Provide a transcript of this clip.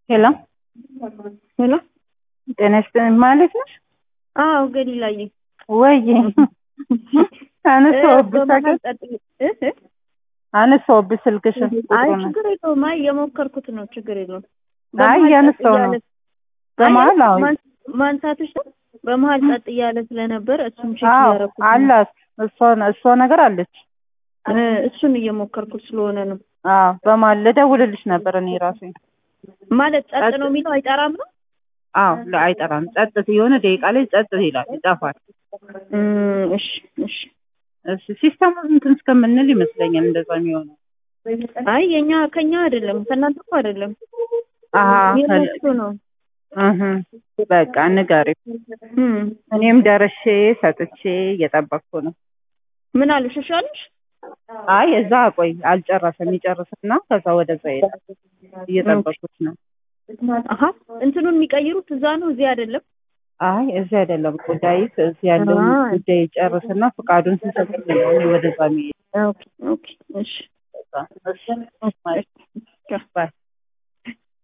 ሄሎ ሄሎ ጤና ይስጥልኝ ማለት ነሽ? አዎ ገሊላዬ ወይ አነሳሁብሽ በመሀል ታውቂያለሽ? ቀጥል- እ እ? አነሳሁብሽ ስልክሽን አይ ቁጥሩን ችግር የለውም። አይ የሞከርኩት ነው፣ ችግር የለውም። አይ በመሀል እያነሳሁ ጸጥ ነው። እያለ- በመሀል አይ አዎ ማን- ማንሳትሽ ነው። በመሀል ጸጥ እያለ ስለነበር እሱን ቼክ አዎ እያደረኩት ነው። አላት እሷ እሷ ነገር አለች። እ እሱን እየሞከርኩት ስለሆነ ነው። አዎ በመሀል ልደውልልሽ ነበር እኔ ራሴ። ማለት ጸጥ ጸጥ- ነው የሚለው አይጠራም ነው። አዎ ለ- አይጠራም። ጸጥ የሆነ ደቂቃ ላይ ጸጥ ይላል፣ ይጠፋል። እም፣ እሺ እሺ። እሺ ሲስተሙ እንትን እስከምንል ይመስለኛል እንደዛ የሚሆነው። አይ የኛ ከኛ አይደለም ከእናንተ እኮ አይደለም አሀ የነሱ ነው። እህ በቃ ንገሪው። እም፣ እኔም ደርሼ ሰጥቼ እየጠበቅኩ ነው። ምን አሉሽ? እሺ አሉሽ? አይ እዛ ቆይ አልጨረሰም። ይጨርስና ከዛ ወደዛ ይሄዳል። እየጠበኩት ነው። አሀ እንትኑን የሚቀይሩት እዛ ነው እዚህ አይደለም። አይ እዚህ አይደለም ጉዳይ እዚህ ያለውን አይ። ጉዳይ ይጨርስና ፈቃዱን ሲሰጥ ነው ወደዛ የሚሄድ ኦኬ ኦኬ እሺ እሺ ባይ